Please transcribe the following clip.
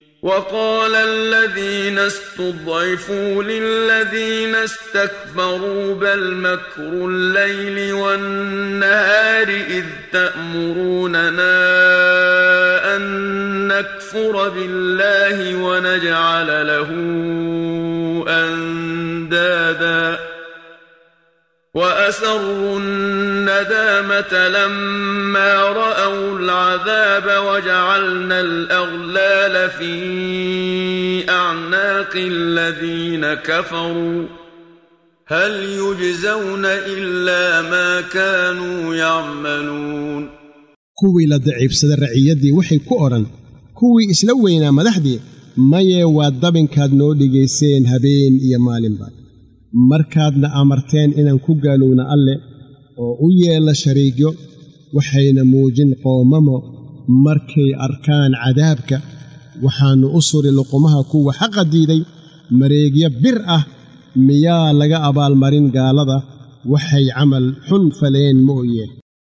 وقال الذين استضعفوا للذين استكبروا بل مكر الليل والنهار إذ تأمروننا أن نكفر بالله ونجعل له أندادا وأسروا الندامة لما رأوا العذاب وجعلنا الأغلال في أعناق الذين كفروا هل يجزون إلا ما كانوا يعملون kuwii la daciifsada raciyaddii waxay ku odhan kuwii isla weynaa madaxdii mayee waa dabinkaad noo dhigayseen habeen iyo maalinba markaadna amarteen inaan ku gaalowna alle oo u yeella shariigyo waxayna muujin qoomamo markay arkaan cadaabka waxaannu u suri luqumaha kuwa xaqa diiday mareegyo bir ah miyaa laga abaalmarin gaalada waxay camal xun faleen mooyeen